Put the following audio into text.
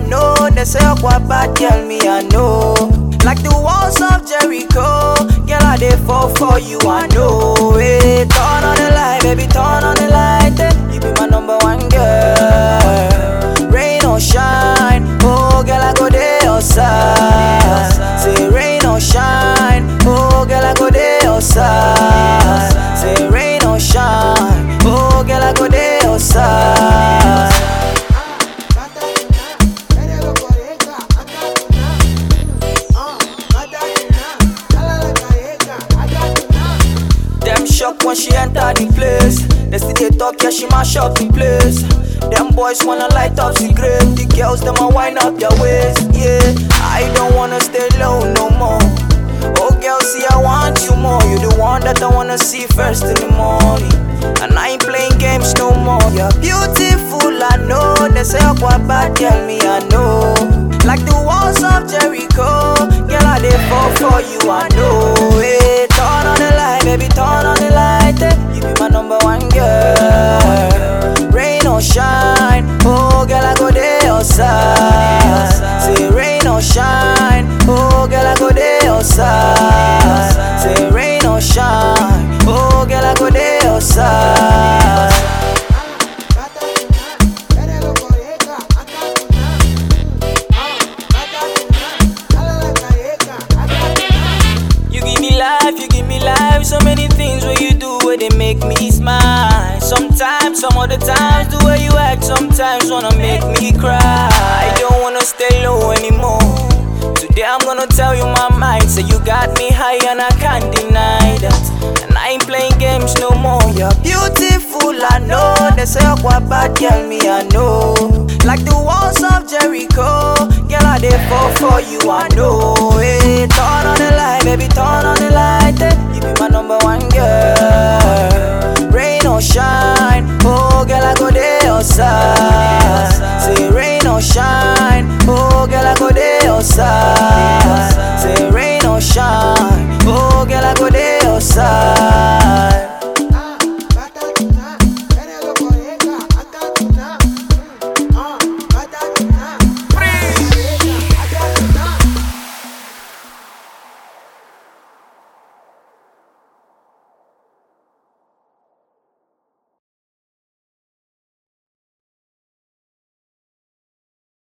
know. They say what bad girl me I know. Like the walls of Jericho, girl I dey fall for you I know. Hey, turn on the light, baby, turn on the light. eh. You be my number one girl. Rain or shine, oh girl I go there your side. Say rain or shine, oh girl I go there your side. Say rain or shine, oh girl I go there your side. Them shock when she enter the place. They still they talk, yeah, she mash up the place. Them boys wanna light up cigarette. The girls, them a wind up their waist. Yeah, I don't wanna stay low no more. Oh, girl, see, I want you more. You the one that I wanna see first in the morning. And I ain't playing games no more. You're beautiful, I know. They say, oh, what bad girl me, I know. Like the walls of Jericho. Girl, I dey fall for you, I know. Hey, turn on the light, baby, turn on the light. eh. You be my number one girl. Rain or shine, oh girl, I go there your side. Say rain or shine, oh girl, I go there your side. Say rain or shine, oh girl, I go there your side. You give me life, you give me life. So many things where you do where they make me smile. Sometimes, some other times, the way you act sometimes wanna make me cry. I don't wanna stay low anymore. Today I'm gonna tell you my mind. Say you got me high and I can't deny that. And I ain't playing games no more. You're beautiful, I know. They say what bad girl me, I know. Like the walls of Jericho, girl I dey fall for you, I know. Hey, turn on the light, baby, turn on the light. eh. You be